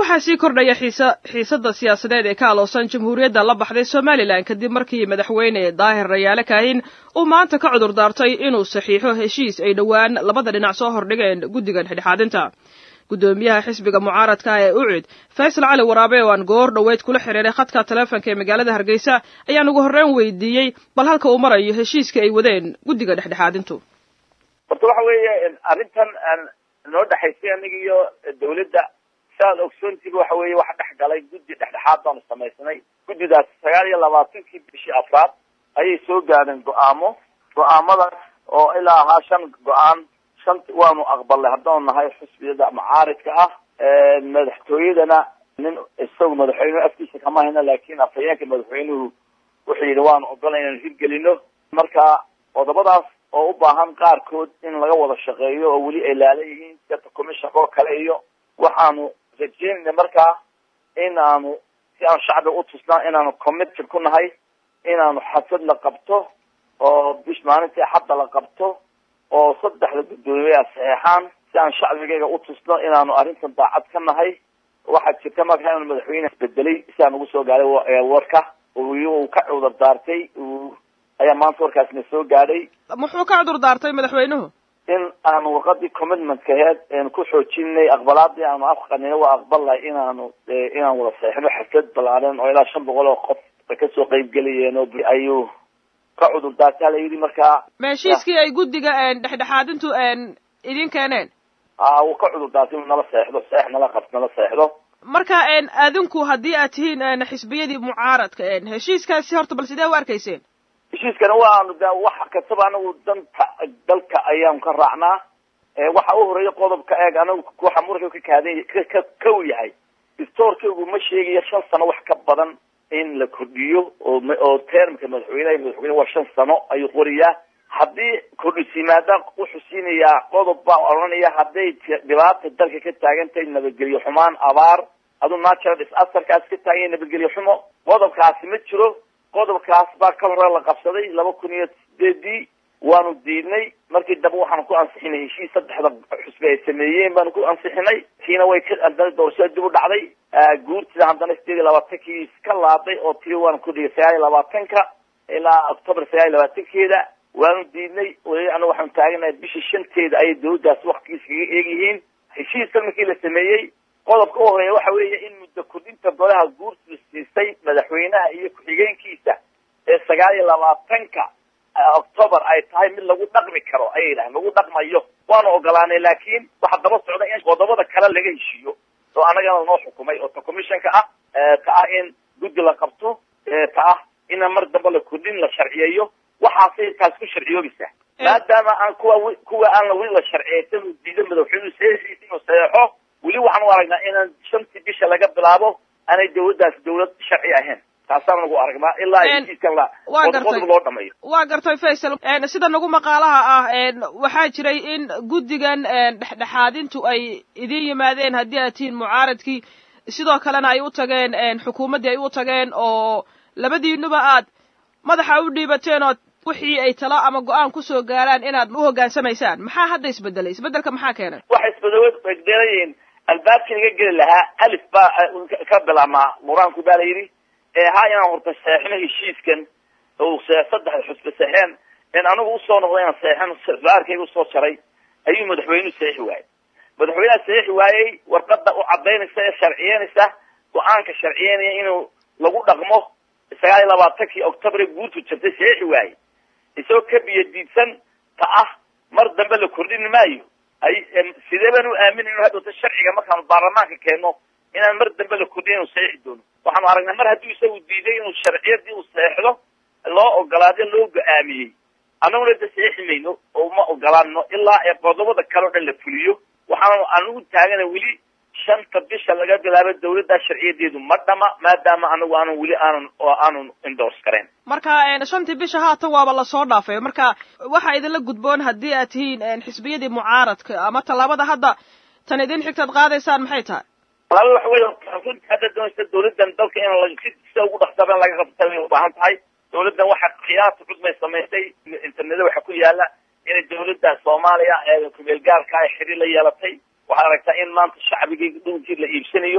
waxaa sii kordhaya xiisa xiisadda siyaasadeed ee ka aloosan jamhuuriyadda la baxday somalilan kadib markii madaxweyne daahir rayaale kaahin uu maanta ka cudur daartay inuu saxiixo heshiis ay dhowaan labada dhinac soo hordhigeen guddiga dhexdhexaadinta guddoomiyaha xisbiga mucaaradka ah ee ucid faysal cali waraabe oo aan goor dhoweyd kula xiriiray khadka taleefonka ee magaalada hargeysa ayaan ugu horreyn weydiiyey bal halka uu marayo heshiiska ay wadeen guddiga dhexdhexaadintu horta waxa weeye arrintan noo dhexaysay aniga iyo dawladda saaad ogsoontiga waxa weeye waxa dhex galay guddi dhexdhexaad baanu samaysnay guddidaas sagaal iyo labaatankii bishii afraad ayay soo gaadheen go-aamo go-aamadaas oo ilaa ahaa shan go-aan shanta waanu aqbalnay haddaanu nahay xusbiyada mucaaridka ah madaxtooyadana nin isagu madaxweynuhu afkiisa kama hayno laakiin afhayeenka madaxweynuhu wuxuu yidhi waanu ogolay inaanu hirgelino marka qodobadaas oo u baahan qaarkood in laga wada shaqeeyo oo weli ay laala yihiin seta commissionka oo kale iyo waxaanu rajeynayna markaa in aanu si aan shacbiga utusnaa inaanu committed ku nahay inaanu xasad la qabto oo bish maalintii xadda la qabto oo saddexda guddoomiyaa saxeexaan si aan shacbigayga utusno inaanu arrintan daacad ka nahay waxaa jirta markaa inuu madaxweyne isbedelay si aan ugu soo gaaday warka uu ka cudur daartay ayaa maanta warkaasna soo gaadhay muxuu ka cudur daartay madaxweynuhu in aanu warqadii commitmentka aheed eenu ku xoojinay aqbalaadii aanu afqanina waa aqbalnahay inaanu inaan wada saxeixno xaflad ballaaran oo ilaa shan boqol oo qof kasoo qeybgelayeen oo ayuu ka cudur daartay hala yidhi markaa ma heshiiskii ay guddiga dhexdhexaadintu idin keeneen a wuu ka cudur daartay inuu nala seexdo seex nala qab nala seexdo marka adinku haddii aad tihiin xisbiyadii mucaaradka heshiiskaasi horta bal sidee u arkayseen heshiiskana waanu de wax kastaba anagu danta dalka ayaanu ka raacnaa waxa u horeeya qodobka eeg anagu waxa muranka ka kaadan ka kow yahay istoorkaygu ma sheegayo shan sano wax ka badan in la kordhiyo oo oo termka madaxweyneha madaxweyne waa shan sano ayuu qoriyaa haddii kordhis yimaada wuxuu siinayaa qodob baa odhanaya hadday dhibaata dalka ka taagan tahay nabadgelyo xumaan abaar aduu natural disasterkaas ka taagan yahay nabadgelyo xumo qodobkaasi ma jiro qodobkaas baa ka hore la qabsaday laba kun iyo sideedii waanu diidnay markii dambe waxaanu ku ansixinay heshiis saddexda xusbi ay sameeyeen baanu ku ansixinay tiina way ka doorashada dib u dhacday guurtida haddana sideed iyo labaatankii iska laaday oo tii waanu ku dhigay sagaal iyo labaatanka ilaa october sagaal iyo labaatankeeda waanu diidnay weli anagu waxaanu taaganahay bishii shanteeda ayay dawladdaas waktigiis kaga eegyihiin heshiiskan markii la sameeyey qodobka u horeeya waxa weeye in muddo kordhinta golaha guurtida siisay madaxweynaha iyo ku-xigeenkiisa ee sagaal iyo labaatanka october ay tahay mid lagu dhaqmi karo ayay yidhahen lagu dhaqmayo waanu ogolaanay laakiin waxaa daba socda in qodobada kale laga heshiiyo oo annagana noo xukumay oo ta commissionka ah ta ah in guddi la qabto ta ah ina mar dambe la kordhin la sharciyeeyo waxaasay taas ku sharciyoobaysaa maadaama aan kuwa kuwa aan weli la sharciyeysan uu diido madaxweynuhu saxiixiisa inuu saxeexo weli waxaan u aragnaa inaan shantii bisha laga bilaabo aanay dawladdaas dawlad sharci ahayn taasaan nagu aragnaa ilaa heshiiskan la qodob loo dhameeyo waa gartay faysal sida nagu maqaalaha ah waxaa jiray in guddigan dhexdhexaadintu ay idin yimaadeen haddii aad tihiin mucaaradkii sidoo kalena ay u tageen xukuumaddii ay u tageen oo labadiinuba aad madaxa u dhiibateen oo wixii ay talo ama go-aan kusoo gaaraan inaad u hoggaansamaysaan maxaa hadda isbedelay isbedelka maxaa keenay waxa isbedelayiin albaabkii laga geli lahaa alif baa ka bilaabmaa qur-aanku baa la yidhi eehaa inaan horta seexino heshiiskan oo saddexda xusbe seexeen in anigu usoo noqdo inaan seexin su-aalkayga usoo jaray ayuu madaxweynuhu saxiixi waayey madaxweynaha saxiixi waayey warqada u cadaynaysa ee sharciyeynaysa go-aanka sharciyeynaya inuu lagu dhaqmo sagaal iyo labaatankii octobre guurtu jirtay saxiixi waayey isagoo ka biyo diidsan ta ah mar dambe la kordhin maayo ay sidee baan u aaminayno hadhowta sharciga markaanu baarlamaanka keenno inaan mar dambe la kordhin inu saxiixi doono waxaanu aragnaa mar hadduu isagu diiday inuu sharciyadii uu seexdo loo ogolaado loo go-aamiyey annaguna da saxiixi mayno oo ma ogolaano ilaa ee qodobada kale o dhan la fuliyo waxaanu anugu taagana weli shanta bisha laga bilaabo dawladdaa sharciyadeedu ma dhama maadaama anagu aanan weli aanan oo aanan indors karayn marka shantii bisha haatan waaba lasoo dhaafay marka waxaa idinla gudboon haddii aad tihiin xisbiyadii mucaaradka ama tallaabada hadda tan idin xigtaad qaadaysaan maxay tahay talaaba waxa wey runtii hadda doonaysa dawladdan dalka in si sida ugu dhaqsaba in laga qabta way ubaahan tahay dawladdan waxa khiyaarta cudmay samaysay interneda waxa ku yaala inay dawladda soomaaliya ee kumeel gaarka ay xiriir la yeelatay waxaad aragtaa in maanta shacbigii dhunkii la iibsanayo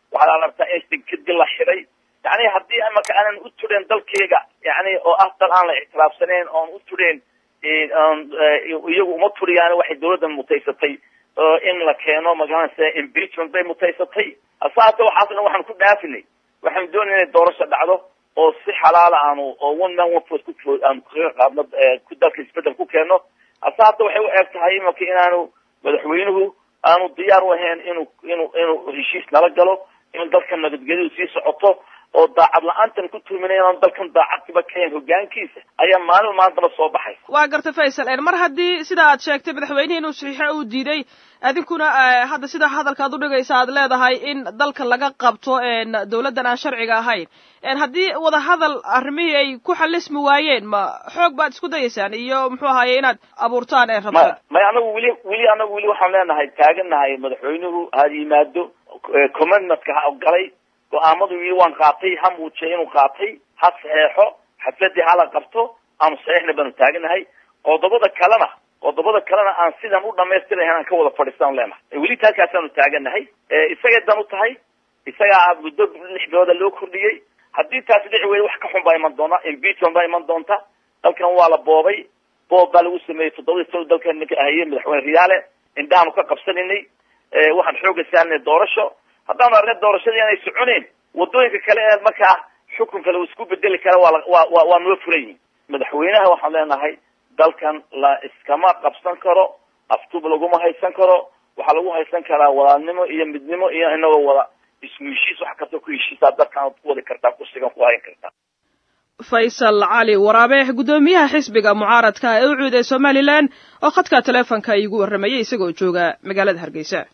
waxaad aragtaa in sinkadi la xiday yani haddii imaka aanan u tudheen dalkayga yani oo ah dal aan la ictiraafsanayn oon u tudheen iyagu uma tudhiyaan waxay dawladdan mutaysatay in la keeno magaranaysa impeachment bay mutaysatay asaata waxaasna waxaan ku dhaafinay waxaanu doonay inay doorasho dhacdo oo si xalaala aanu oo one man one vote ku aanu kaga qaadno ku dalka isbedel ku keeno hase hadda waxay u eg tahay imaka inaanu madaxweynuhu aanu diyaar u ahayn inuu inuu inuu heshiis nala galo in dalkan nabadgelyadu sii socoto oo daacad la-aantan ku tuuminay inaan dalkan daacadkiba kahayn hogaankiisa ayaa maalin maantaba soo baxaysa waa garta faysal mar haddii sida aad sheegtay madaxweynihii inuu saxiixo uu diiday adinkuna hadda sida hadalka ad udhigaysa aad leedahay in dalka laga qabto dawladdan aan sharciga ahayn haddii wadahadal arrimihii ay ku xalismi waayeen ma xoog baad isku dayaysaan iyo muxuu ahaye inaad abuurtaan ee rabto may anagu weli weli anagu weli waxaan leenahay taagannahay madaxweynuhu had yimaado commitmentka ha galay go-aamadu wili waan qaatay ha muujiyay inuu qaatay ha saxeexo xafladii hala qabto aanu saxiixna baanu taaganahay qodobada kalena qodobada kalena aan sidan u dhamaystirahan aan ka wada fadhiistaan leenahay weli taakaasaanu taaganahay isagay dan u tahay isagaa muddo lix bilooda loo kordhiyey haddii taasi dhici weyda wax ka xun baa iman doona impeachment baa iman doonta dalkan waa la boobay boob baa lagu sameeyey toddobadii sano dalkan ninka ahayey madaxweyne riyaale indhahaanu ka qabsaninay waxaan xooga saarnay doorasho haddaanu arnay doorashadii aanay soconeyn wadooyinka kale ee markaa xukunka lagu isku bedeli kara waa waa waa noo furan yihin madaxweynaha waxaan leenahay dalkan la iskama qabsan karo aftub laguma haysan karo waxaa lagu haysan karaa walaalnimo iyo midnimo iyo inagoo wada isku heshiis wax kasta ku heshiisaa dalkan ku wadi kartaa kursigan ku hayn kartaa faysal cali waraabe guddoomiyaha xisbiga mucaaradka ee u cuuday somalilan oo khadka taleefonka iigu warramayay isagoo jooga magaalada hargeysa